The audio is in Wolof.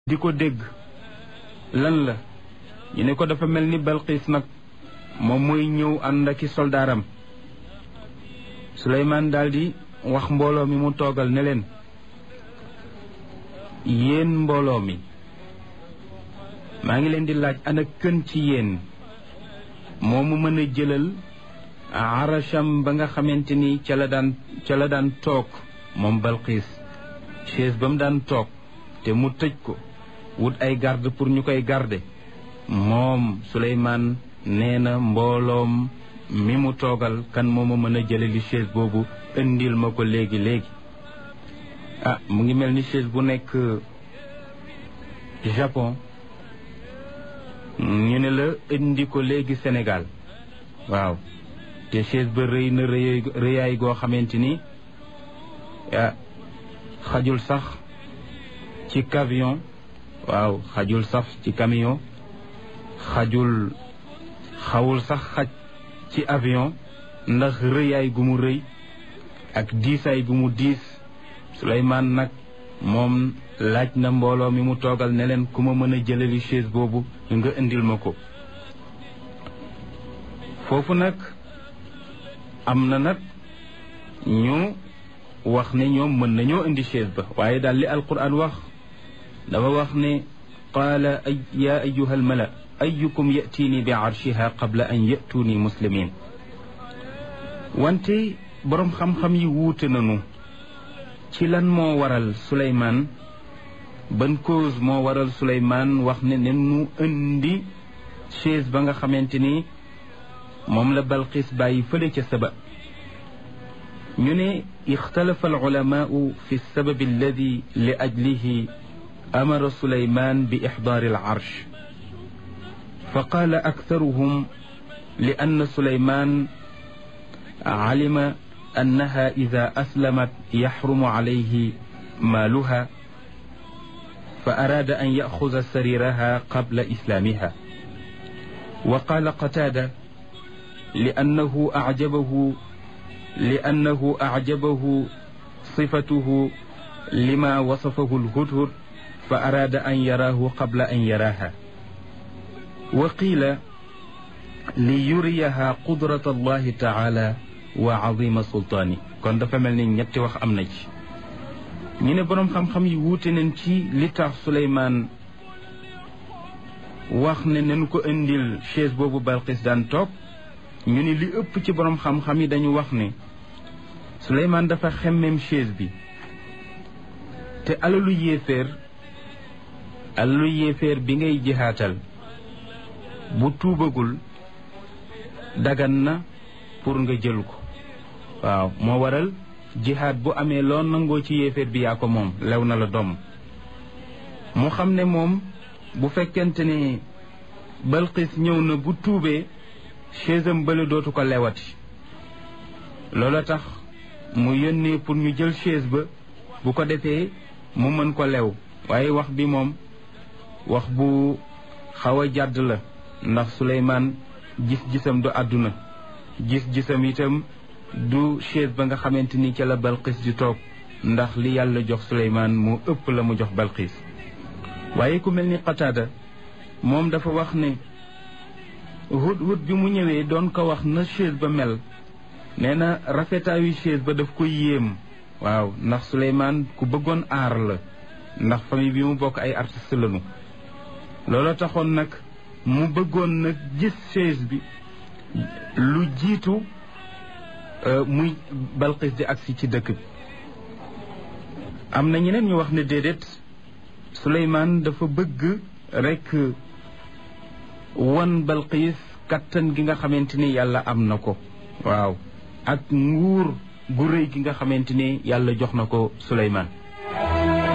di ko dégg lan la ñu ne ko dafa mel ni Balqiis nag moom mooy ñëw ànd aki soldaaram Suleymaan daldi wax mbooloo mi mu toogal ne leen yéen mbooloo mi maa ngi leen di laaj ana kën ci yéen moo mu mën a jëlal arasham ba nga xamante ni ca la daan ca la daan toog moom Balqiis chaise ba mu daan toog te mu tëj ko wut ay garde pour ñu koy garde moom Suleymaan nee na mbooloom mi mu toogal kan moo ma mën a jële li chaise boobu indil ma ko léegi léegi ah mu ngi mel ni chaise bu nekk Japon ñu ne la indi ko léegi Sénégal waaw te chaise ba rëy na rëy rëyaay goo xamante ni ah xajul sax ci camion waaw xajul sax ci camion xajul xawul sax xaj ci avion ndax rëyaay gu mu rëy ak diisaay gu mu diis Suleymaan nag moom laaj na mbooloo mi mu toogal ne leen ku ma mën a jëlali chaise boobu nga indil ma ko foofu nag am na nag ñu wax ne ñoom mën nañoo indi chaise ba waaye daal li alquran wax dafa wax ne qaala ay yaa ayuha almala ayukum yatiini bi arshiha qabla an yatuuni muslimin wante boroom xam-xam yi wuute nañu ci lan moo waral Suleymaan ban cause moo waral Suleymaan wax ne ne nu indi chaise ba nga xamante ni moom la Balqis bàyyi fële ca saba ñu ne ixtalafa alulamaau fi lsababi alladi li ajlihi amara Suleymaan bi ixdaari alarsh fa qaala aktaruhum li anna Suleymaan alima annaha ida aslamat yaxrumu alayhi maaluha fa araada an yaxuda sariraha qabla islaamiha wa qaala qataada li annahu acjabahu li annahu acjabahu sifatuhu lima wasafahu lhudhud fa araada an yaraahu qabla an yaraaha wa qiila li yuriyaha qudrat allahi taala wa azima sultaani kon dafa mel ni ñetti wax am na ci ñu ne boroom xam-xam yi wuute nañ ci li tax Suleymaan wax ne nañu ko indil chaise boobu Balqis daan toog ñu ne li ëpp ci boroom xam-xam yi dañu wax ne Suleymaan dafa xemmem chaise bi te alalu yéeféer alalu yéeféer bi ngay jihaatal bu tuubagul dagan na pour nga jël ko waaw moo waral jihaad bu amee loo nangoo ci yéeféer bi yaa ko moom lew na la doom mu xam ne moom bu fekkente ne Balqis ñëw na bu tuubee chaisam bële dootu ko lewati loola tax mu yónnee pour ñu jël chaise ba bu ko defee mu mën ko lew waaye wax bi moom wax bu xaw a jàdd la ndax Suleymaan gis-gisam du àdduna gis-gisam itam du chaise ba nga xamante ni ca la Balqis di toog ndax li yàlla jox Suleymaan moo ëpp la mu jox Balqis waaye ku mel ni Qataada moom dafa wax ne hut-hut bi mu ñëwee doon ko wax na chaise ba mel nee na rafetaayu chaise ba daf ko yéem waaw ndax Suleymaan ku bëggoon aar la ndax famille bi mu bokk ay artiste lañu loolu taxoon nag mu bëggoon nag gis chaise bi lu jiitu muy Balqis di agsi ci dëkk bi am na ñeneen ñu wax ne déedéet Suleymaan dafa bëgg rekk won Balqis kattan gi nga xamante ni yàlla am na ko waaw ak nguur gu rëy gi nga xamante ni yàlla jox na ko Suleymaan